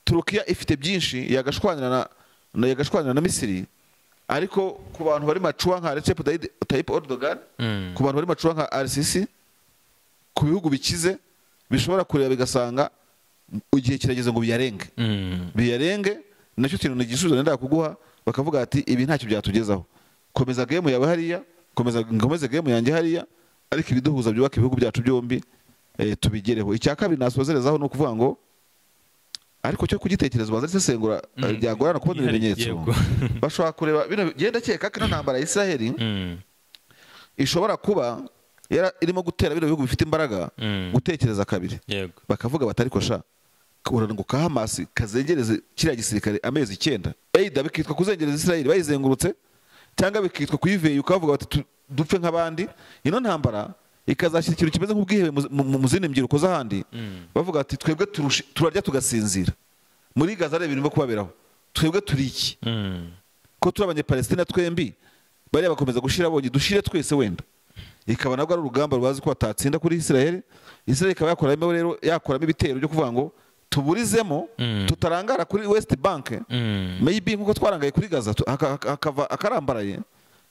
turukiya ifite byinshi yagashwanira na na- yagashwanira na misiri ariko ku bantu bari macuwa nka Recep Tayyip- Tayyip Erdogan Mm. ku bantu bari macuwa nka RCC ku bihugu bikize bishobora kureba bigasanga igihe kirageze ngo biyarenge Mm. biyarenge nacyo kintu ni igisubizo nenda kuguha bakavuga ati ibi ntacyo byatugezaho komeza gemu yawe hariya komeza nkomeze gemu yanjye hariya ariko ibiduhuza byubaka ibihugu byacu byombi eh, tubigereho icya kabiri nasozerezaho ni ukuvuga ngo ariko cyo kugitekereza ubanza isesengura eh, Mm. byagorana kubona Yego. ibimenyetso bashobora kureba bino genda keka ko ino ntambara ya israheli Mm. ishobora kuba yara- irimo gutera bino bihugu bifite imbaraga Mm. gutekereza kabiri Yego. bakavuga batari kosha uranuka hamasi kazengereze kiriya gisirikare amezi icyenda eida bikitwa kuzengereza israeli bayizengurutse cyangwa bikitwa kuyiveye ukavuga bati "Tu- dupfe nk'abandi ino ntambara ikazashyira ikintu kimeze nk'ubwihebe mu- mu- mu zindi mbyiruko z'ahandi bavuga ati twebwe turushe- turarya tugasinzira muri gaza areba ibintu byo kubaberaho twebwe turi iki Mm. ko turi abanyapalestina twembi bariya bakomeza gushira abonye dushire twese wenda ikaba nabwo ari urugamba rwazi ko batatsinda kuri israel israel ikaba yakoramo rero yakoramo ibitero byo kuvuga ngo tuburizemo Mm. tutarangara kuri west bank Mm. maybe nk'uko twarangaye kuri gaza tu- haka- haka- hakava akarambaraye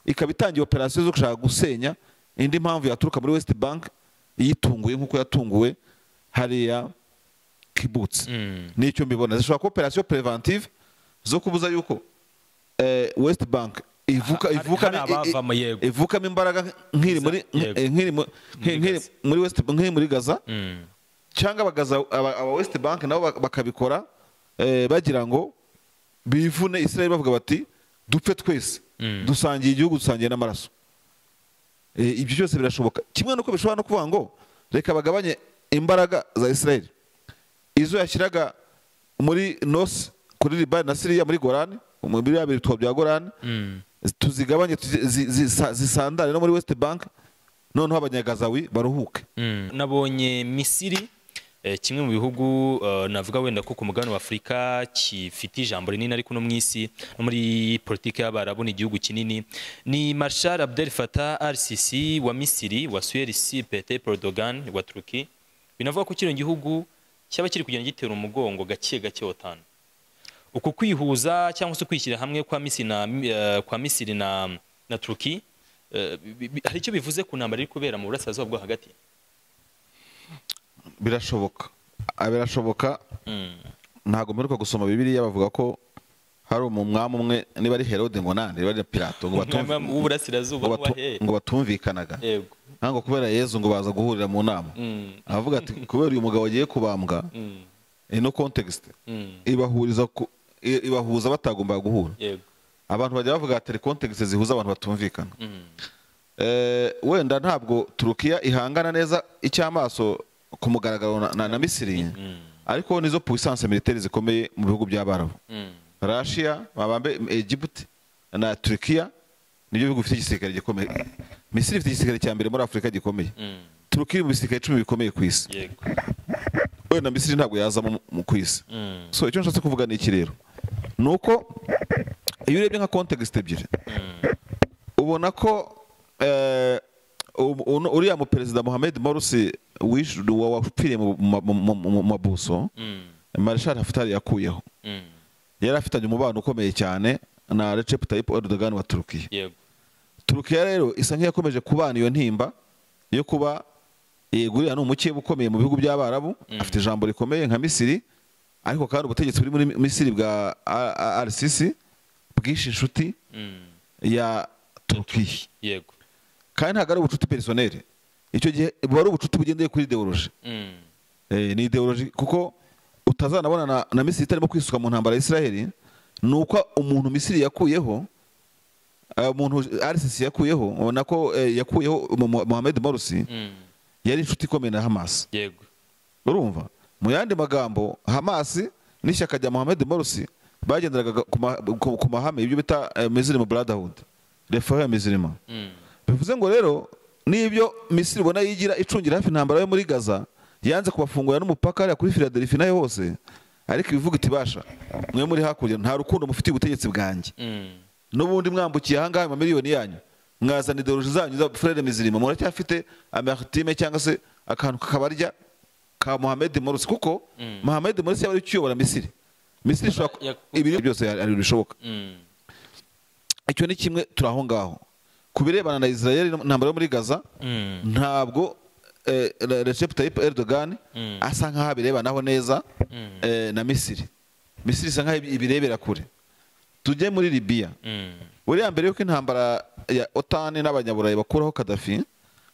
ikaba itangiye operasiyo zo gushaka gusenya indi mpamvu yaturuka muri west bank yitunguye nk'uko yatunguwe hariya kibutsi Mm. nicyo mbibona zishobora kuba operasiyo preventive zo kubuza yuko eh, west bank ivuka Hari- ivukamo- hari abavamo, i- i- yego. ivukamo imbaraga nk'iri muri Yego. eh, nk'iri mu- Muri nk'iri Gaza. muri west nk'iri muri gaza Mm. cyangwa abagaza aba aba west bank nabo bak- bakabikora eh, bagira ngo bivune israel bavuga bati dupfe twese Mm. dusangiye igihugu dusangiye n'amaraso Eh, ibyo byose birashoboka kimwe nuko bishobora no kuvuga ngo reka bagabanye imbaraga za israel izo yashyiraga muri nos kuri libani na siriya muri gorani muri biriya bitwa bya gorani Mm. tuzigabanye tuzi- zi- zisa- zisandare no muri west bank noneho abanyagazawi baruhuke Mm. nabonye misiri eh, kimwe mu bihugu eh, navuga wenda ko ku mugabane w'afurika kifite ijambo rinini ariko no mu isi no muri politiki y'abarabu ni igihugu kinini ni marshal abdel fatah rcc wa misiri wasuye risi pete pordogan wa turuki binavuga ko kino gihugu cyaba kiri kugenda gitera umugongo gake gake watanu uku kwihuza cyangwa se kwishyira hamwe kwa misiri na, eh, kwa misiri na, na turuki eh, bi- bi- hari icyo bivuze ku ntambara iri kubera mu burasirazuba bwo hagati birashoboka Ah, birashoboka Mm. ntabwo mperuka gusoma bibiriya bavuga ko hari umwami umwe niba ari herode ngo nande niba ari pilato ngo batumvi- Umwami w'uburasirazuba ngo batu- wahe. ngo batumvikanaga Yego. ntabwo kubera yezu ngo baza guhurira mu nama Mm. aravuga ati kubera uyu mugabo agiye kubambwa Mm. ino context Mm. ibahuriza ku i- ibahuza batagombaga guhura Yego. abantu bajya bavuga ati context zihuza abantu batumvikana Mm. Eh, wenda ntabwo turukiya ihangana neza icy'amaso ku mugaragaro na- na na misiri Mm. ariko nizo puissance militaire zikomeye mu bihugu by'abarabu Mm. Russia mabambe Egypt na Turkiya nibyo bihugu bifite igisirikare gikomeye Misiri ifite igisirikare cya mbere muri Afurika gikomeye Mm. Turkiya iri mu bisirikare icumi bikomeye ku isi Yego. wenda Misiri ntabwo yazamo mu- mu ku isi Mm. so icyo nshatse kuvuga ni iki rero ni uko iyo urebye nka context ebyiri ubona ko eh, u- uno- uriya mu perezida Mohamed Morsi wish- wa- wapfiriye mu ma- mu- mu- mu- mu mabuso Mm. Marshal Haftar yakuyeho Mm. yari afitanye umubano ukomeye cyane na Recep Tayyip Erdogan wa Turukiya Yego. turukiya rero isa nk'iyakomeje kubana iyo ntimba yo kuba yegurira n'umukeba ukomeye mu bihugu by'abarabu afite ijambo rikomeye nka misiri ariko kandi ubutegetsi buri muri misiri bwa A- A- rcc bwishe inshuti Mm. ya turukiya Yego. kandi ntabwo ari ubucuti perisoneri icyo gihe buba ari ubucuti bugendeye kuri ideoloji Mm. Eh, ni ideoloji kuko utazanabona na, na misiri itarimo kwisuka mu ntambara ya israheli ni uko umuntu misiri yakuyeho eh, umuntu rcc yakuyeho ubona ko eh, yakuyeho Mo- Mo- mohamed morsi Mm. yari inshuti ikomeye na hamas Yego. urumva mu yandi magambo hamas n'ishyaka rya mohamed morsi bagenderaga ku ma- ku- ku mahame ibyo bita eh, muslim brotherhood refera muslim Mm. bivuze ngo rero n'ibyo misiri ubona yigira icungira hafi intambara yo muri gaza yanze kubafungurira n'umupaka hariya kuri filadelfi nayo hose ariko ibivuga iti basha mwe muri hakurya nta rukundo mufitiye ubutegetsi bwanjye Mm. n'ubundi mwambukiye ahangaha amamiliyoni yanyu mwazana ideoloji zanyu za furere mizirima muracyafite amartime cyangwa se akantu kakabarya ka mohamed morsi kuko mohamed morsi yaba ari we ukiyobora misiri misiri ishobora ku- Yakuba- ibiri byose hari bishoboka Mm. icyo ni kimwe turi aho ngaho ku birebana na israel intambara yo muri gaza Mm. ntabwo eh, Re- recep tayyip erdogan Mm. asa nkaho abirebanaho neza Mm. eh, na misiri misiri isa nkaho ibi- ibirebera kure tujye muri libiya Mm. buriya mbere y'uko intambara ya otani n'abanyaburayi bakuraho kadafi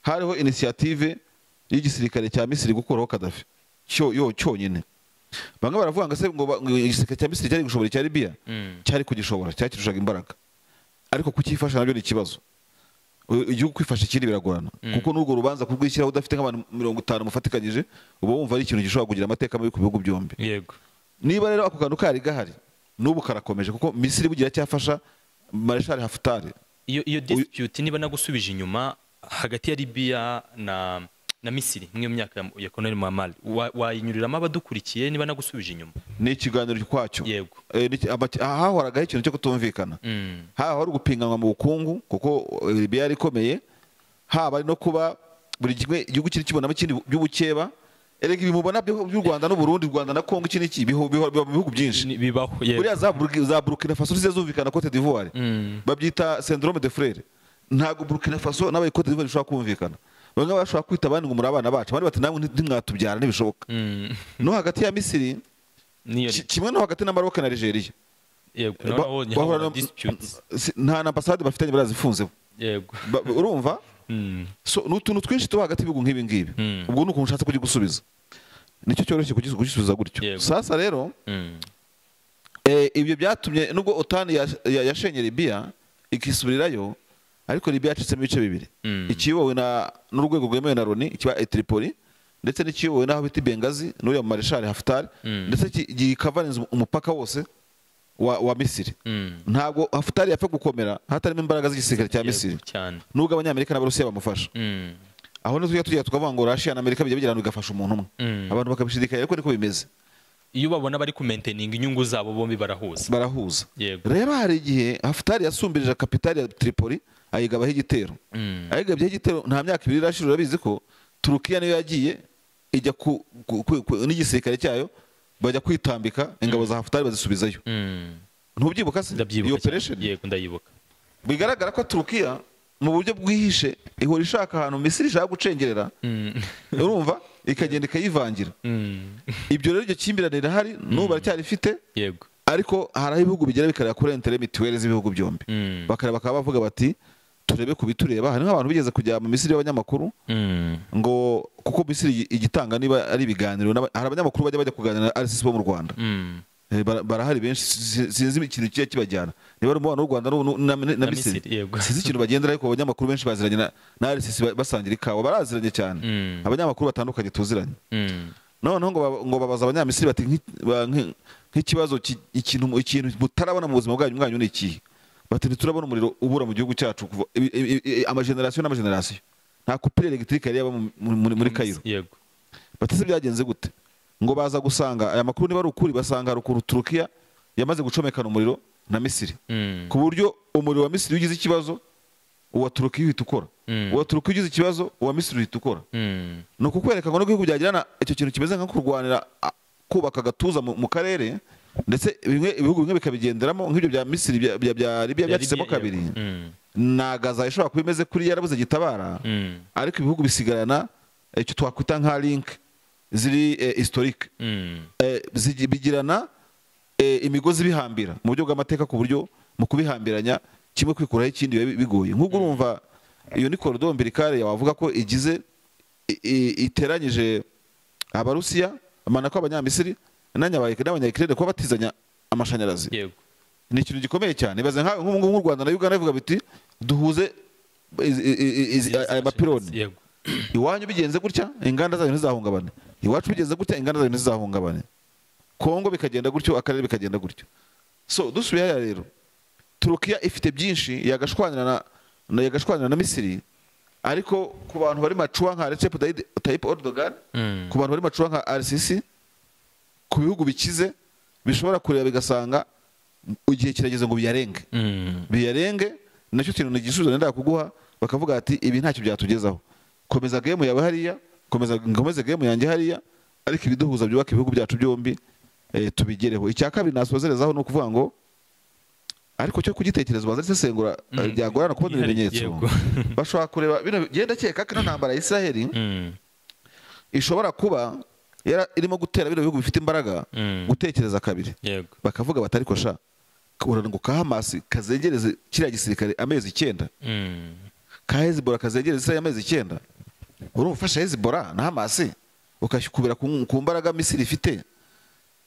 hariho inisiyative y'igisirikare cya misiri gukuraho kadafi cyo yo cyonyine bamwe baravuga ngo se ngo ba- ngo igisirikare cya misiri cyari gushobora icya libiya Mm. cyari kugishobora cyari kirushaga imbaraga ariko kukifasha nabyo ni ikibazo U- igihugu kwifasha ikindi biragorana kuko n'urwo rubanza kurwishyiraho udafite nk'abantu mirongo itanu mufatikanyije uba wumva ari ikintu gishobora kugira amateka mabi ku bihugu byombi yego niba rero ako kantu kari gahari n'ubu karakomeje kuko misiri bugira cyafasha mareshali hafutari iyo iyo dispute niba nagusubije inyuma hagati ya libiya na na misiri mw'iyo myaka ya- ya colonel muhammad wa- wayinyuriramo abadukurikiye niba nagusubije inyuma ni ikiganiro kwacyo Yego. Eh, ni iki- amaki- aha hahoragaho ikintu cyo kutumvikana Mm. haba hari ugupinganwa mu bukungu kuko eh, libiya yari ikomeye haba ari no kuba buri kimwe igihugu kiri kibonamo ikindi by'ubukeba erega ibi mubona byo- by'u rwanda n'uburundi u rwanda na kongo iki n'iki biho- biho- biba mu bihugu byinshi Ni- bibaho yego buriya za Burki- za burkina faso zize zumvikana cote d'ivoire Mm. babyita syndrome de frere ntabwo burkina faso n'abaye cote d'ivoire bishobora kumvikana bamwe bashobora kwita abandi ngo muri abana bacu abandi bati namwe nti- ntimwatubyara ntibishoboka Mm. no hagati ya misiri niyo ki- kimwe no hagati na maroc na nigeria yego Ba- noneho bahura nyahura no- dispute si- nta na ambasade bafitanye barazifunzeho yego Ba- urumva Mm. so ni utuntu twinshi tuba hagati y'ibihugu nk'ibi ngibi Mm. ubwo ni ukuntu ushatse kugisubiza nicyo cyoroshye kugis- kugisubiza gutyo Yego. sasa rero Mm. eh, ibyo byatumye nubwo otani ya- ya- yashenye libiya ikisubirirayo ariko libiya yacitsemo ibice bibiri Mm. ikiyobowe na- n'urwego rwemewe na loni ikiba etripoli ndetse n'ikiyobowe n'aho bita bengazi n'uriya mareshali hafutari Mm. ndetse ki- gikavarinze umupaka wose wa, wa misiri Mm. ntabwo hafutari yapfa gukomera hatarimo imbaraga z'igisirikare cya Yego, misiri cyane nubwo abanyamerika n'abarusiya bamufasha Mm. aho ni tujya tugira tukavuga ngo rashiya na amerika bijya bigirana bigafasha umuntu umwe Mm. abantu bakabishidikanya ariko niko bimeze iyo babona bari kumainteninga inyungu zabo bombi barahuza barahuza Yego. rero hari igihe hafutari yasumbirije kapitari ya tripoli ayigabaho igitero Mm. ayigabyeho igitero nta myaka ibiri rashira urabizi ko turukiya niyo yagiye ijya ku, ku, ku, ku n'igisirikare cyayo bajya kwitambika ingabo za hafutari bazisubizayo Mm. ntubyibuka se ndabyibuka iyo cyane. operation yego ndayibuka bigaragara ko turukiya mu buryo bwihishe ihora ishaka ahantu misiri ishaka gucengerera Mm. urumva ikagenda ikayivangira Mm. ibyo rero iryo kimbirane rirahari n'ubu baracyarifite yego ariko hari aho ibihugu bigera bikareba kuri intere mituweli z'ibihugu byombi Mm. bakareba bakaba bavuga bati turebe ku bitureba hari nk'abantu bigeze kujya mu misiri y'abanyamakuru Mm. ngo kuko misiri igi- igitanga niba ari ibiganiro n'aba- hari abanyamakuru bajya bajya kuganira na rcc bo mu rwanda Mm. Eh, bara- barahari benshi si- sinzi ikintu kijya kibajyana niba ari umubano w'u rwanda n'u- n'u- na, na, na Na misiri Misiri, yego. sinzi ikintu bagendera ariko abanyamakuru benshi baziranye na, na rcc ba- basangira ikawa baraziranye cyane Mm. abanyamakuru batandukanye tuziranye Mm. noneho ngo baba- ngo babaza abanyamisiri bati "Nk'i- ba- nk'i- nk'ikibazo ki- ikintu mu- ikintu mutarabona mu buzima bwanyu mwanyu ni ikihe bati ntiturabona umuriro ubura mu gihugu cyacu kuva ibi- ibi- ibi- amagenerasiyo n'amagenerasiyo nta kupire elegitike yari yaba mu- mu- muri muri kayiro yego bati se byagenze gute ngo baza gusanga aya makuru niba ari ukuri basanga hari ukuntu turukiya yamaze gucomekana umuriro na misiri Mm. ku buryo umuriro wa misiri iyo ugize ikibazo uwa turukiya uhita ukora Mm. uwa turukiya ugize ikibazo uwa misiri uhita ukora Mm. ni ukukwereka ngo n'ibihugu byagirana icyo kintu kimeze nko kurwanira a- kubaka agatuza mu mu karere ndetse bimwe ibihugu bimwe bikabigenderamo nk'ibyo bya misiri bya- bya bya libiya byacitsemo Yego. kabiri Mm. na gaza ishobora kuba imeze kuri yarabuze gitabara Mm. ariko ibihugu bisigarana icyo twakwita nka link ziri eh, historique Mm. Eh, zigi- bigirana eh, imigozi bihambira mu buryo bw'amateka ku buryo mu kubihambiranya kimwe kwikuraho ikindi biba bi- bigoye nk'ubwo urumva iyo ni korodo mbirikare wavuga ko igize i- i- iteranyije abarusiya amana ko abanyamisiri n'abanyabayike n'abanyayikirere kuba batizanya amashanyarazi yego ni ikintu gikomeye cyane ibaze nka- nk'ubu ngubu nk'u rwanda na uganda bivuga biti duhuze izi- izi- izi- aya mapironi yego iwanyu bigenze gutya inganda zanyu ntizahungabane iwacu bigenze gutya inganda zanyu ntizahungabane kongo bikagenda gutyo akarere bikagenda gutyo so dusubiye hariya rero turukiya ifite byinshi yagashwanira na, na yagashwanira na misiri ariko ku bantu bari macuwa nka recep Tayyip- tayyip erdogan Mm. ku bantu bari macuwa nka rcc ku bihugu bikize bishobora kureba bigasanga igihe kirageze ngo biyarenge Mm. biyarenge nacyo kintu ni igisubizo nenda kuguha bakavuga ati ibi ntacyo byatugezaho komeza gemu yawe hariya komeza nkomeze gemu yanjye hariya ariko ibiduhuza byubaka ibihugu byacu byombi eh, tubigereho icya kabiri nasozerezaho ni ukuvuga ngo ariko cyo kugitekereza ubanza isesengura eh, Mm. byagorana kubona Yego. ibimenyetso Yego. bashobora kureba bino genda keka ko ino ntambara ya israheli Mm. ishobora kuba yara- irimo gutera bino bihugu bifite imbaraga Mm. gutekereza kabiri yego bakavuga bati ariko sha ngo ka hamasi kazengereze kiriya gisirikare amezi icyenda Mm. ka hezibora kazengereza israheli amezi icyenda urumva ufasha hezibora na hamasi ukakubera ku ku mbaraga misiri ifite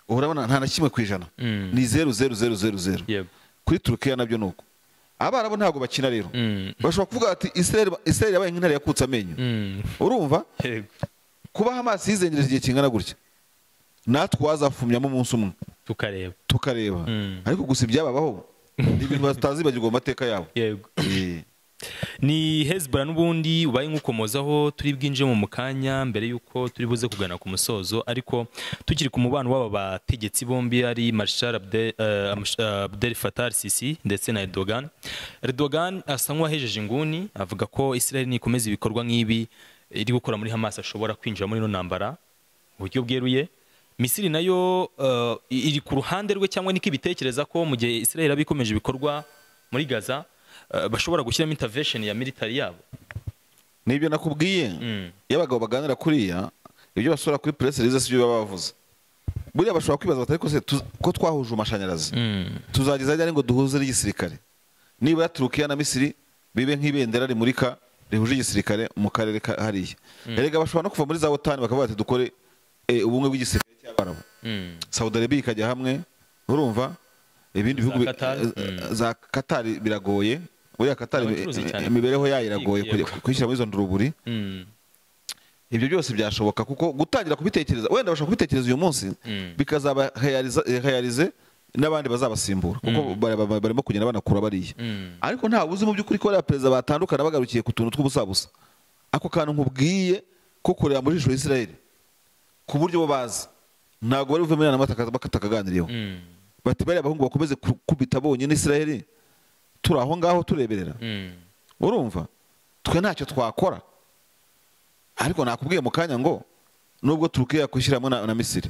urabona nta na kimwe ku ijana Mm. ni zeru zeru zeru zeru zeru yego kuri turukiya nabyo ni uko abarabu ntabwo bakina rero Mm. bashobora kuvuga bati israheli israheli yabaye nk'intare yakutse amenyo Mm. urumva yego kuba hamasi yizengereje igihe kingana gutya natwe wazafumyamo umunsi umwe tukareba tukareba Mm. ariko gusa ibyababaho ni ibintu batazibagirwa mu mateka yabo yego Eh, ni hezbollah n'ubundi ubaye nk'ukomozaho turi bwinjire mu mukanya mbere y'uko turi buze kugana ku musozo ariko tukiri ku mubano w'aba bategetsi bombi ari marshal Abde- eh, Amsh- eh, abdel fatar sisi ndetse na erdogan erdogan asa nk'uwahejeje inguni avuga ko israel nikomeza ibikorwa nk'ibi iri gukora muri hamas ashobora kwinjira muri ino ntambara mu buryo bweruye misiri nayo eh, iri ku ruhande rwe cyangwa niko ibitekereza ko mu gihe israel yaba ikomeje ibikorwa muri gaza eh, bashobora gushyiramo intervention ya military yabo nibyo nakubwiye Mm. iyo abagabo baganira kuriya ibyo basura kuri press release si byo baba bavuze buriya bashobora kwibaza bati ariko se tuz- ko twahuje amashanyarazi tuzageza ryari ngo duhuze n'igisirikare niba turukiya na misiri bibe nk'ibendera rimurika rihuje igisirikare mu karere ka hariya erega bashobora no kuva muri za otani bakavuga bati dukore eh, ubumwe bw'igisirikare cy'abarabu Mm. saudi arabia ikajya hamwe urumva ibindi bihugu bi- Qatar? eh, za katari biragoye buriya katari Abacuruzi cyane. imibereho yayo iragoye Yego. kujya- kuyishyira muri izo nduruburi Mm. ibyo byose byashoboka kuko gutangira kubitekereza wenda bashobora kubitekereza uyu munsi Mm. bikazabahayarize n'abandi bazabasimbura kuko bari- bari- barimo kugenda banakura bariya Mm. ariko nta uzi mu by'ukuri ko bariya perezida batandukana bagarukiye ku tuntu tw'ubusabusa ako kantu nkubwiye ko kureba mu jisho israel ku buryo bo bazi ntabwo bari buvemo inama bakatakaganiriyeho Mm. bati bariya abahungu bakomeze kubita bonyine israel turi aho ngaho tureberera Mm. urumva twe ntacyo twakora ariko nakubwiye mu kanya ngo nubwo turukiya kwishyiramo na, na misiri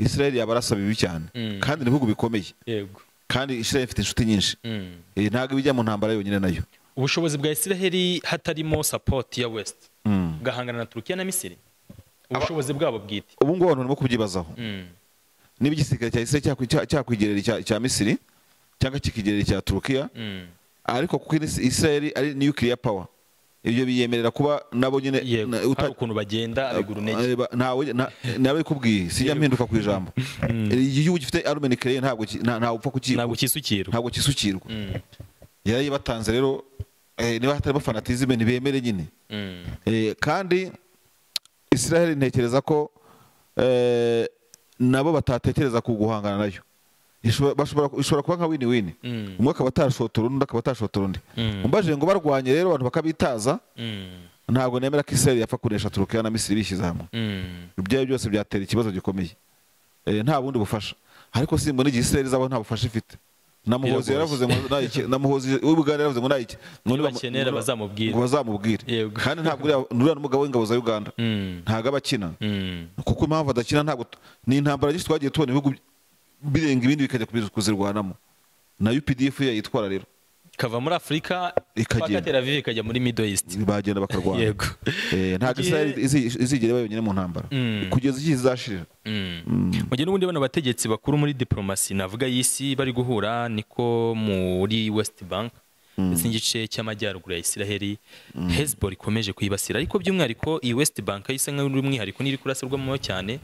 israel yaba arasa bibi cyane Mm. kandi ni ibihugu bikomeye yego kandi israel ifite inshuti nyinshi Mm. Eh, ntabwo ibijya mu ntambara yonyine nayo ubushobozi bwa israel hatarimo support ya west Mm. bugahangana na turukiya na misiri ubushobozi bwabo bwite ubu ngubu abantu barimo kubyibazaho Mm. niba igisirikare cya israel cyakwi- cya- cyakwigerera icya cya misiri cyangwa kikigerera icya turukiya Mm. ariko kuko Is- israel ari nuclear power ibyo biyemerera kuba nabo nyine yego na- uta- hari ukuntu bagenda abigura intege Eh, ba- ntawe na- nawe ikubwiye sijya mpinduka ku ijambo iyo igihugu gifite arume nikireye ntabwo ki- nta- ntawe upfa kuki ntabwo cyisukirwa ntabwo kisukirwa Mm. yarayibatanze rero eh, niba hatarimo fanatizime ntibemere nyine Mm. Eh, kandi israel ntekereza ko eh, nabo batatekereza ku guhangana nayo Ishobora- bashobora- ishobora kuba nka wini wini Mm. umwe akaba atashotora undi akaba atashotora undi Mm. umbajije ngo barwanye rero abantu bakabitaza Mm. ntabwo nemera ko israel yapfa kunesha turukiya na misiri bishyize hamwe Mm. ibyayo byose byatera ikibazo gikomeye Eh, nta bundi bufasha ariko simbona igihe israel izaba nta bufasha ifite namuhozi Biragoye. yaravuze ngo nta iki- namuhozi w'ubuganda yaravuze ngo nta iki ngo nibamu- bakenera ngo- bazamubwire. ngo bazamubwire Yego. kandi ntabwo uriya nuriya n'umugabo w'ingabo za uganda Mm. ntabwo aba akina Mm. kuko impamvu adakina ntabwo tu- ni intambara nyinshi twagiye tubona ibihugu birenga ibindi bikajya kubiz- kuzirwanamo na updf yo yitwara rero ikava muri afurika Ikagenda. paka Tel Aviv ikajya muri middle east bagenda bakarwana Yego. Eh, ntabwo Igihe- israel izi- izigera iba yonyine mu ntambara Mm. kugeza igihe izashirira mu gihe n'ubundi bano bategetsi bakuru muri diplomasi navuga y'isi bari guhura niko muri west bank ndetse n'igice cy'amajyaruguru ya israheli hezbol ikomeje kuyibasira ariko by'umwihariko iyi west bank yo isa nk'uri umwihariko n'iri kurasirwamo cyane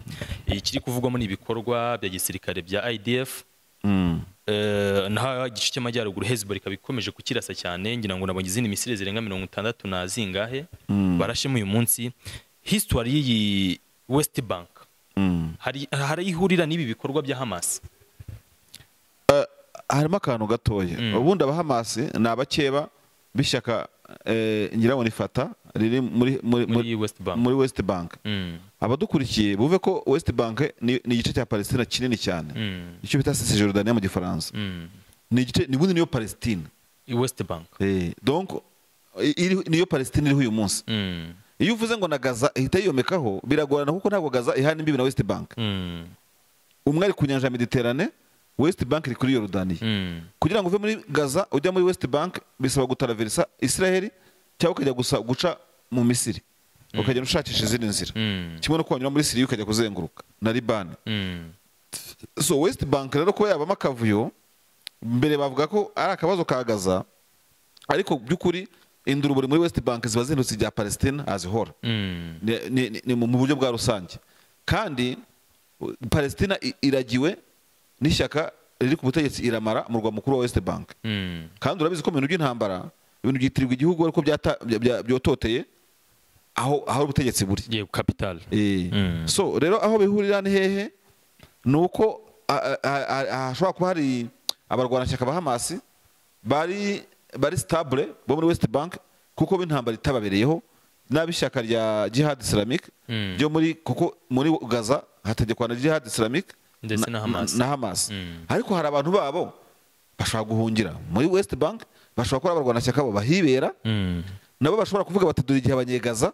ikiri kuvugwamo n'ibikorwa bya gisirikare bya idf Mm. Eh, naho igice cy'amajyaruguru hezbollah ikaba ikomeje kukirasa cyane ngira ngo nabonye izindi misiri zirenga mirongo itandatu na zingahe barashemo uyu munsi hisitori y'iyi west bank Mm. hari hari ihurira n'ibi bikorwa bya hamas harimo akantu gatoya ubundi abahamasi ni abakeba b'ishyaka eh, ngira ngo ni fata riri muri muri, muri muri, west bank muri west bank Mm, abadukurikiye bumve ko west bank ni, ni igice cya palestina kinini cyane mm, icyo bita cisjordania mu gifaransa mm. ni igice ni ubundi niyo palestina I west bank eh, donc i- iri- niyo palestina iriho uyu munsi Mm, iyo uvuze ngo na gaza ihita yiyomekaho biragorana kuko ntabwo gaza ihana imbibi na west bank mm, umwe ari ku nyanja ya mediterane west bank iri kuri yorudaniya Mm. kugira ngo uve muri gaza ujya muri west bank bisaba gutaraverisa israheli cyangwa ukajya gusa guca mu misiri ukagenda ushakisha izindi nzira Mm. kimwe no kuhanyura muri siriya ukajya kuzenguruka na libani Mm. so west bank rero kuba yabamo akavuyo mbere bavuga ko ari akabazo ka gaza ariko by'ukuri induruburi muri west bank ziba zihindutse ibya palestine azihora Mm. ni, ni, ni, ni mu buryo bwa rusange kandi u- palestina i- iragiwe n'ishyaka riri ku butegetsi iramara murwa mukuru wa west bank Mm. kandi urabizi ko mu bintu by'intambara ibintu byitirirwa igihugu ariko byata- bya- bya- byototeye aho aho ubutegetsi buri Yego capital. Eh, Mm. so rero aho bihurira ni hehe ni uko a- a- a- a- hashobora kuba hari abarwanashyaka ba hamasi bari bari stabule bo muri west bank kuko b'intambara itababereyeho n'ab'ishyaka rya jihad islamic Mm. ryo muri kuko muri gaza hategekwa na jihad islamic Ndetse na Hamas. na hamas Mm. ariko hari abantu babo bashobora guhungira muri west bank bashobora kuba ari abarwanashyaka bo bahibera Mm. nabo bashobora kuvuga bati dore igihe abanyegaza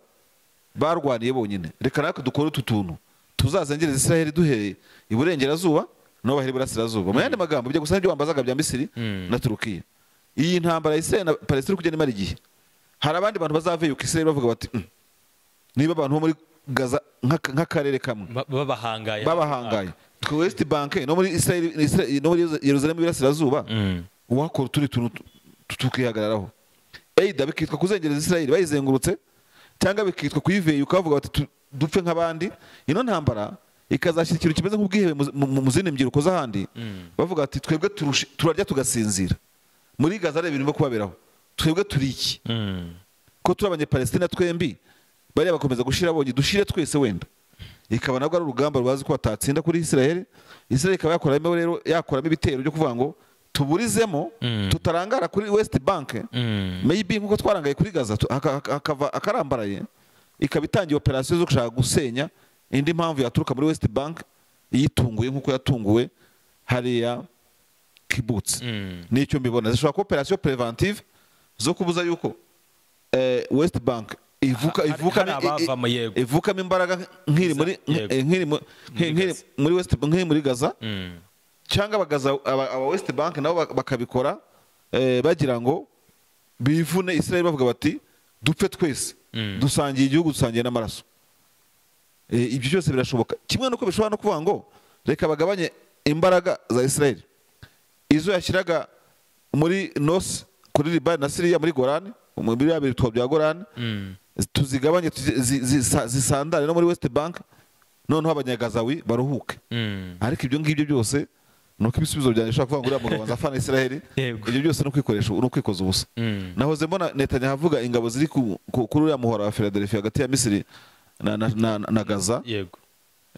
barwaniye bonyine reka natwe dukore utu tuntu tuzazengereza israheli duhereye iburengerazuba nabo bahere iburasirazuba mu yandi magambo bijya gusa n'ibyo wambazaga bya misiri Mm. na turukiya iyi ntambara ya israheli na palestina kugenda imara igihe hari abandi bantu bazaveyuka israheli bavuga bati "Mm, niba abantu bo muri gaza nk'aka- nk'akarere kamwe Ba- Babahangaye. babahangaye twe west bank no muri Israel- Israel- no muri yeruzalemu iburasirazuba Mm. uwakora utundi tuntu tu- tu- tukihagararaho eyida bikitwa kuzengereza israheli bayizengurutse cyangwa bikitwa kuyiveya ukavuga bati "Tu- dupfe nk'abandi ino ntambara ikazashyira ikintu kimeze nk'ubwihebe mu- mu- mu zindi mbyiruko z'ahandi bavuga ati twebwe turushe- turarya tugasinzira muri gaza reba ibintu birimo kubaberaho twebwe turi iki Mm. ko turi abanyapalestina twembi bariya bakomeza gushira bonye dushire twese wenda ikaba nabwo ari urugamba rubazi ko batatsinda kuri israel israel ikaba yakoramo rero yakoramo ibitero byo kuvuga ngo tuburizemo Mm. tutarangara kuri west bank Mm. maybe nk'uko twarangaye kuri gaza tu- haka- haka- hakava akarambaraye ikaba itangiye operasiyo zo gushaka gusenya indi mpamvu yaturuka muri west bank iyitunguye nk'uko yatunguwe hariya kibutsi Mm. nicyo mbibona zishobora kuba operasiyo preventive zo kubuza yuko eh, west bank ivuka Hari- ivuka hari abavamo, yego. ivukamo imbaraga nk'iri muri Yego. eh, nk'iri mu- Muri nk'iri Gaza. muri west nk'iri muri gaza Mm. cyangwa abagaza aba aba west bank nabo bak- bakabikora eh, bagira ngo bivune israel bavuga bati dupfe twese Mm. dusangiye igihugu dusangiye n'amaraso Eh, ibyo byose birashoboka kimwe nuko bishobora no kuvuga ngo reka bagabanye imbaraga za israel izo yashyiraga muri nos kuri libani na siriya muri gorani mu biriya bitwa bya gorani Mm. tuzigabanye tuzi- zi- zisa- zisandare no muri west bank noneho abanyagazawi baruhuke Mm. ariko ibyo ngibyo byose ni uko ibisubizo byanjye bishobora kuvuga ngo uriya mugabo nza afana israheli Yego. ibyo byose ni ukwikoresha ni ukwikoza ubusa Mm. nahoze mbona netanyahu avuga ingabo ziri ku- ku- kuri uriya muhora wa philadelphia hagati ya misiri na, na, na, na gaza Yego.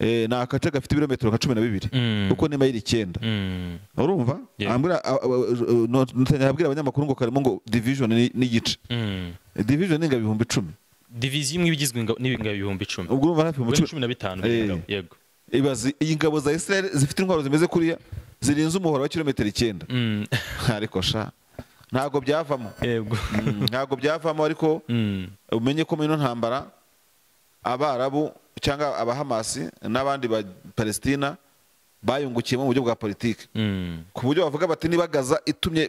eh, ni agace gafite ibirometero nka cumi na bibiri Mm. kuko ni mayiri icyenda Mm. urumva Yego. ambwira a- a- a- no- netanyahu abwira abanyamakuru ngo karimo ngo division ni- n'igice Mm. division ni ingabo ibihumbi icumi Division imwe igizwe inga- n'ibingabo ibihumbi icumi. ubwo urumva hafi Ubwo ibihumbi ni icumi cumi na bitanu. Eh. b'ingabo, Yego. ibaze iyi ngabo za israel zifite intwaro zimeze kuriya zirenze umuhora wa kilometero icyenda Mm. ariko sha ntabwo byavamo Yego. Mm, ntabwo byavamo ariko Mm. umenye ko muri ino ntambara abarabu cyangwa abahamasi n'abandi ba palestina bayungukiyemo mu buryo bwa politiki Mm. ku buryo bavuga bati niba gaza itumye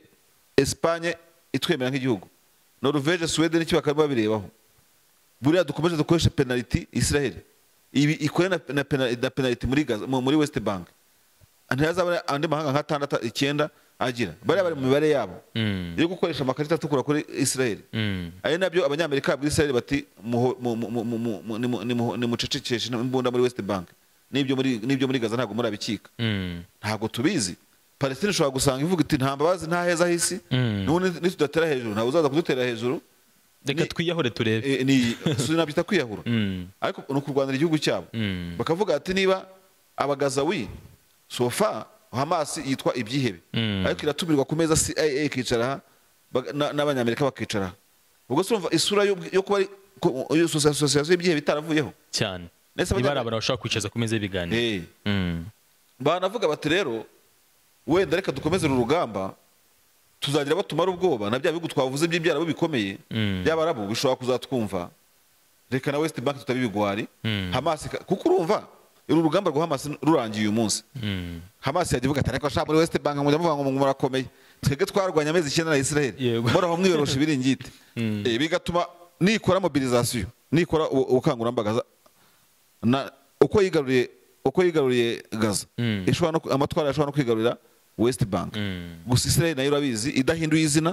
esipanye itwemera nk'igihugu noruveje suwede n'iki bakaba babirebaho buriya dukomeje dukoresha penaliti israel ibi ikore na, na, pena- na penaliti muri gaza mu- muri west bank ntihazabone andi mahanga nk'atandatu icyenda agira bariya bari mu mibare yabo Mm. yo gukoresha amakarita atukura kuri israel Mm. ari nabyo abanyamerika muri israel bati muho- mu- mu- mu- mu- mu- mu- nimu- nimu- nimucecekeshe imbunda muri west bank n'ibyo muri n'ibyo muri gaza ntabwo murabikika Mm. ntabwo tubizi palestine ishobora gusanga ivuga iti nta mbabazi nta heza h'isi Mm. n'ubu ni- nitudatera hejuru ntabwo uzaza kudutera hejuru Reka Ni- twiyahore turebe. Eh, ni sinabyita kwiyahura Mm. ariko ni ukurwanira igihugu cyabo Mm. bakavuga ati niba abagazawi sofa hamasi yitwa ibyihebe Mm. ariko iratumirwa ku meza cia ikicara aha, baga- na- n'abanyamerika bakicara aha ubwo se urumva isura yo yo kuba ari ko- iyo sosi- asosiyasiyo y'ibyihebe itaravuyeho cyane Ndetse niba ari abajyana- abantu bashobora kwicaza ku meza y'ibiganiro Eh, Mm. banavuga bati rero wenda reka dukomeze uru rugamba tuzagira abo tumara ubwoba na bya bihugu twavuze by'ibyarabo bikomeye Mm. by'abarabu bishobora kuzatwumva reka na west bank tutabibigwari Mm. hamasi ka- kuko urumva uru rugamba rwa hamasi rurangiye uyu munsi hamasi yagiye ivuga ati ariko ashaka muri west bank mujya muvuga ngo murakomeye twebwe twarwanya amezi icyenda na israel Yego. muraho mwiyorosha ibiringiti Eh, bigatuma nikora mobilizasiyo nikora ubu- ubukangurambaga za- na- uko yigaruriye uko yigaruriye gaza ishobora no ku- amatwara ashobora no kwigarurira west bank gusa israel nayo urabizi idahinduye izina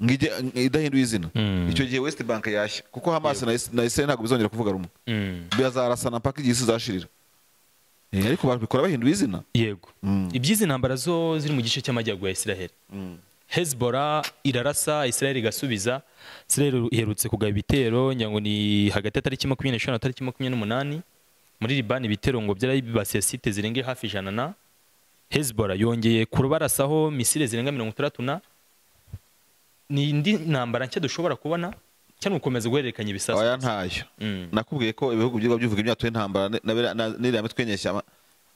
ngo ijye- idahinduye izina Mm. icyo gihe west bank yashya kuko hamas na Is- na israel ntabwo bizongera kuvuga rumwe bazarasana mpaka igihe isi izashirira Eh, ariko babikora bahinduye izina yego Mm. iby'izi ntambara zo ziri mu gice cy'amajyaruguru ya israel hezbollah irarasa israel igasubiza israel iherutse kugaba ibitero nyango ni hagati ya tariki makumyabiri n'eshanu na tariki makumyabiri n'umunani muri libani ibitero ngo byarabibasiye site zirenga hafi ijana na hezbollah yongeye kurubarasaho misile zirenga mirongo itandatu na ni indi ntambara nshya dushobora kubona cyangwa gukomeza guhererekanya ibisasu aya ntayo Mm. nakubwiye ko ibihugu byirwa bivuga imyato y'intambara ne- na biriya- na- n'iriya mitwe y'inyeshyamba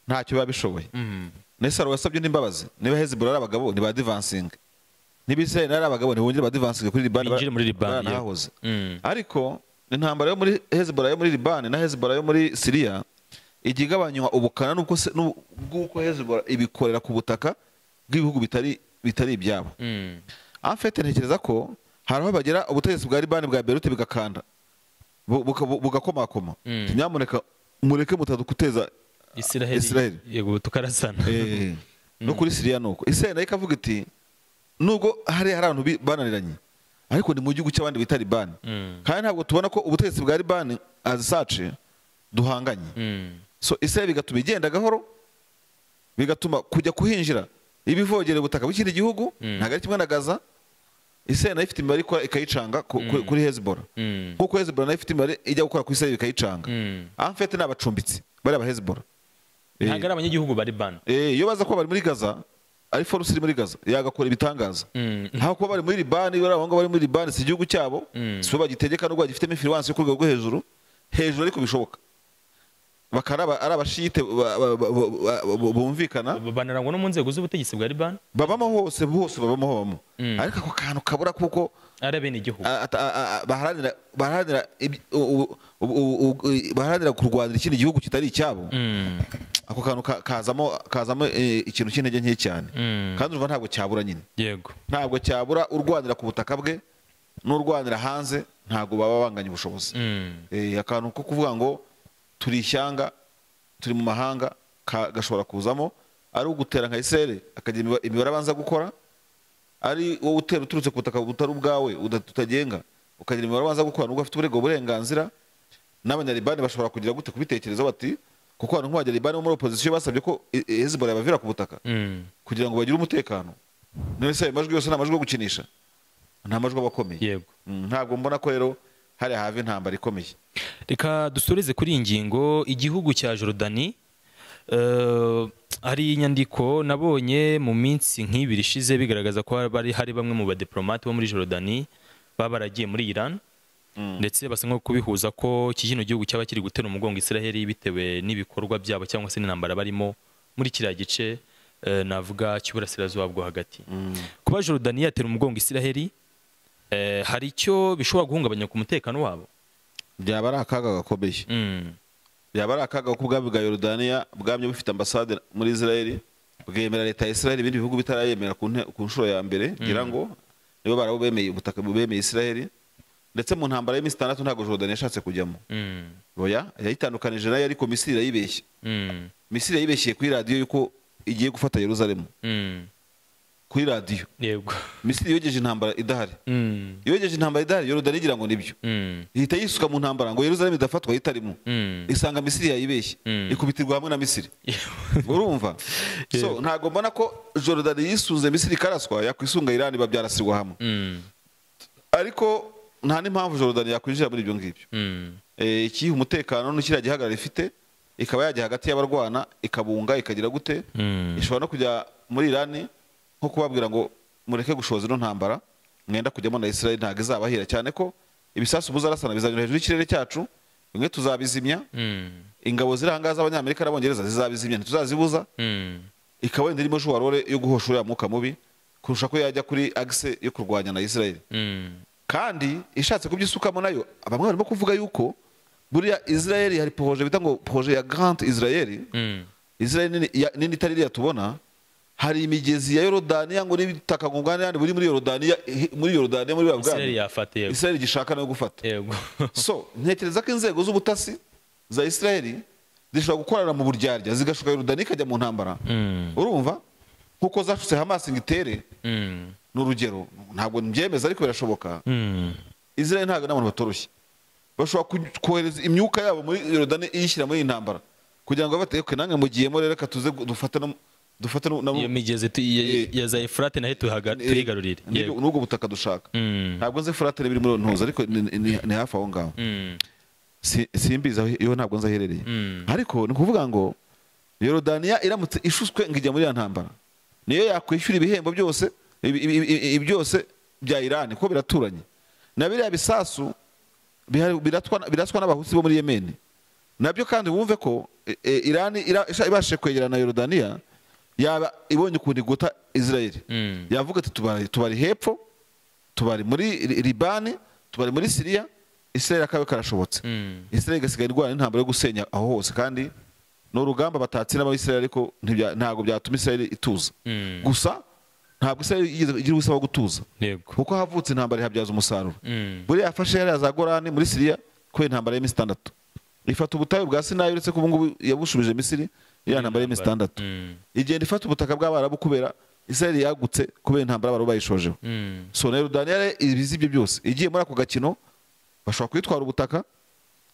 ntacyo biba bishoboye Mm. nesaro wasabye n'imbabazi niba hezbollah ari abagabo ni ba divansingi niba israel ari abagabo ntibongere ba divansingi kuri libani Binjire muri Libani, yego. baranahahoze Mm. ariko intambara yo muri hezbollah yo muri libani na hezbollah yo muri siriya ijya igabanywa ubukana n'ubwo se- n'ubu- bw'uko hezbollah ibikorera ku butaka bw'ibihugu bitari bitari ibyabo Mm. amfete ntekereza ko hari aho bagera ubutegetsi bwa libani bwa berute bigakanda bu- buka- bu- bugakomakoma Mm. nyamuneka mureke mutadukuteza Israel, Israel. yego tukarasana Eh, no kuri siriya ni uko israel nayo ikavuga iti nubwo hari hari abantu bi- bananiranye ariko ni mu gihugu cy'abandi bita libani Mm. kandi ntabwo tubona ko ubutegetsi bwa libani azisace duhanganye Mm. so israel bigatuma igenda gahoro bigatuma kujya kuhinjira ibivogere ubutaka bw'ikindi gihugu Mm. ntabwo ari kimwe na gaza israel nayo ifite imibare ikora ikayicanga ku- ku- kuri hezbollah Mm. nk'uko hezbollah nayo ifite imibare ijya gukora ku israel ikayicanga Mm. amfete ni abacumbitsi bari aba hezbollah Eh, ntabwo ari abanyagihugu bari bano eh, iyo baza kuba bari muri gaza ari force iri muri gaza yagakora ibitangaza Mm. ntabwo kuba bari muri libani bari abahungu bari muri libani si igihugu cyabo Mm. si bo bagitegeka nubwo bagifitemo influence yo ku rwego rwo hejuru hejuru ariko bishoboka bakaba ari aba- ari abashite ba- ba- ba- ba- ba- bumvikana banarangwa no mu nzego z'ubutegetsi bwa libani babamo hose hose babamo habamo Mm. ariko ako kantu kabura kuko ari abenegihugu a- ata- a- a- baharanira baharanira iby- u- u- u- u- baharanira kurwanira ikindi gihugu kitari icyabo Mm. ako kantu ka- kazamo kazamo eh, ikintu cy'intege nke cyane Mm. kandi urumva ntabwo cyabura nyine yego ntabwo cyabura urwanira ku butaka bwe n'urwanira hanze ntabwo baba banganya ubushobozi Mm. Eh, akantu ko kuvuga ngo turi ishyanga turi mu mahanga ka- gashobora kuzamo ari ugutera nka isere akagira imiba- imibare abanza gukora ari wowe utera uturutse ku butaka butari ubwawe uda- utagenga ukagira imibare abanza gukora nubwo afite uburengo burenganzira n'abanyalibani bashobora kugira gute kubitekerezo bati kuko abantu nk'abanyalibani bo muri opozisiyo basabye ko eh, eh, hezbollah yabavira ku butaka Mm. kugira ngo bagire umutekano none se ayo majwi yose ni amajwi yo gukinisha nta majwi aba akomeye yego Mm, ntabwo mbona ko rero hariya hava intambara ikomeye reka dusoreze kuri iyi ngingo igihugu cya Jordani eh, hari inyandiko nabonye mu minsi nk'ibiri ishize bigaragaza ko hari hari bamwe mu badipolomate bo muri Jordani baba baragiye muri Iran ndetse basa nko kubihuza ko iki kino gihugu cyaba kiri gutera umugongo Israel bitewe n'ibikorwa byabo cyangwa se n'intambara barimo muri kiriya gice eh, navuga cy'uburasirazuba bwo hagati kuba Jordani yatera umugongo Israel eh, hari icyo bishobora guhungabanya ku mutekano wabo byaba ari akaga gakomeye Mm. byaba ari akaga kuko ubwami bwa yorodaniya bwamye bufite ambasade muri israeli bwemera leta ya israeli ibindi bihugu bitarayemera ku nte- ku nshuro ya mbere ngira ngo nibo barabo bemeye ubutaka bemeye israeli ndetse mu ntambara y'iminsi itandatu ntabwo jorodani yashatse kujyamo Mm. oya yayitandukanije nayo ariko misiri irayibeshya Mm. misiri yayibeshye kuri radiyo yuko igiye gufata yeruzalemu Mm. kuri radiyo yego misiri yogeje intambara idahari Mm. yogeje intambara idahari yorodani igira ngo nibyo Mm. ihita yisuka mu ntambara ngo yeruzalemu idafatwa yitarimo Mm. isanga misiri yayibeshye Mm. ikubitirwa hamwe na misiri urumva so ntabwo mbona ko jorodani yisunze misiri ikaraswa yakwisunga irani babyarasirwa hamwe Mm. ariko nta n'impamvu jorodani yakwinjira muri ibyo ngibyo Mm. Eh, ikiha umutekano n'ikiriya gihagararo ifite ikaba yajya hagati y'abarwana ikabunga ikagira gute Mm. ishobora no kujya muri irani nko kubabwira ngo mureke gushoza ino ntambara mwenda kujyamo na israel ntabwo izabahira cyane ko ibisasu muzarasana bizanyura hejuru y'ikirere cyacu bimwe tuzabizimya Mm. ingabo ziri ahangaha z'abanyamerika n'abongereza zizabizimya ntituzazibuza Mm. ikaba wenda irimo shuwarore yo guhosha uriya mwuka mubi kurusha ko yajya kuri agise yo kurwanya na israel Mm. kandi ishatse kubyisukamo nayo bamwe barimo kuvuga yuko buriya israel hari poroje bita ngo poroje ya grand israel Mm. israel nini ya- nini itari iriya tubona hari imigezi ya yorodaniya ngo n'ibitaka ngo bwani buri muri yorodaniya eh, muri yorodaniya muri Israel bwabwani yafata yego israel gishaka nayo gufata yego so ntekereza ko inzego z'ubutasi za israel zishobora gukorana mu buryarya zigashuka yorodani ikajya mu ntambara Mm. urumva nk'uko zashutse hamasi ngo itere Mm. ni urugero ntabwo mbyemeza ariko birashoboka Mm. israel ntabwo n'abantu batoroshye bashobora ku- kohereza imyuka yabo muri yorodani iyishyira muri iyi ntambara kugira ngo bateke nange mugiyemo rero reka tuze gu- dufate no- dufate no- nabo- iyo migezi tu- ya- ya za efurate nayo tuhaga- eh, tuyigarurire n'ibyo- Yego. n'ubwo butaka dushaka Mm. ntabwo nzi furatire biri muri ntuza ariko ni- ni- ni hafi aho ngaho Mm. Si- simbizi aho iyo ntabwo nzi aho iherereye Mm. ariko ni ukuvuga ngo yorodaniya iramutse ishutswe ngo ijya muri ya ntambara niyo yakwishyura ibihembo byose ibi- ibi- ibi- ibi byose bya irani kuko biraturanye na biriya bisasu bihari- biratwa biratswa n'abahusi bo muri yemeni nabyo kandi wumve ko e- e, irani ira- isha- ibashije kwegerana na yorodaniya yaba ibonye ukuntu igota israeli Mm. yavuga ati tubari tubari hepfo tubari muri Li- libani tubari muri siriya israeli akabe karashobotse Mm. israel igasigaye irwana n'intambara yo gusenya aho hose kandi ni urugamba batatsina abayisrael ariko ntibya- ntabwo byatuma israel ituza Mm. gusa ntabwo israel yigeze igira ubusaba bwo gutuza yego kuko havutse intambara ihabyaza umusaruro Mm. buriya yafashe yariya za gorani muri siriya kubera intambara y'iminsi itandatu ifata ubutayu bwa sinayi uretse ko ubungubu yabushubije misiri iriya ntambara y'iminsi itandatu Mm. igenda ifata ubutaka bw'abarabu kubera israel yagutse kubera intambara abarabu bayishojeho Mm. so na yorodaniya rero ibizi ibyo byose igiye muri ako gakino bashobora kuyitwara ubutaka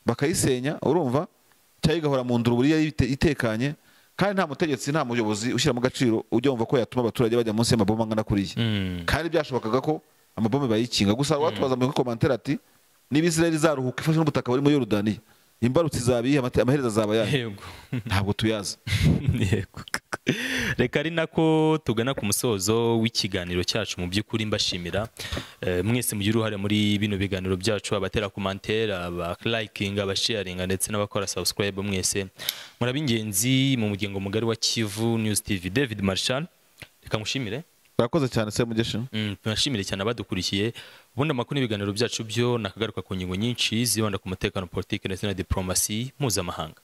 bakayisenya urumva cyangwa igahora mu nduru buriya yite- itekanye kandi nta mutegetsi nta muyobozi ushyira mu gaciro ujya wumva ko yatuma abaturage bajya munsi y'amabomba angana kuriya Mm. kandi byashobokaga ko amabombe bayikinga gusa watubaza muri komantere ati niba israel izaruhuka ifashe n'ubutaka buri muri yorodaniya imbarutso izaba iyihe amate- amaherezo azaba ayahe yego ntabwo tuyazi Yego. reka ari nako tugana ku musozo w'ikiganiro cyacu mu by'ukuri mbashimira Eh, mwese mugira uruhare muri bino biganiro byacu abatera komantere abalayikinga abasharinga ndetse n'abakora sabusikarayibu mwese muraba ingenzi mu muryango mugari wa kivu News tv david marshall reka mushimire urakoze cyane se mugesha Mm, tunashimire cyane abadukurikiye ubundi amakuru n'ibiganiro byacu byo nakagaruka ku ngingo nyinshi zibanda ku mutekano politiki ndetse na diporomasi mpuzamahanga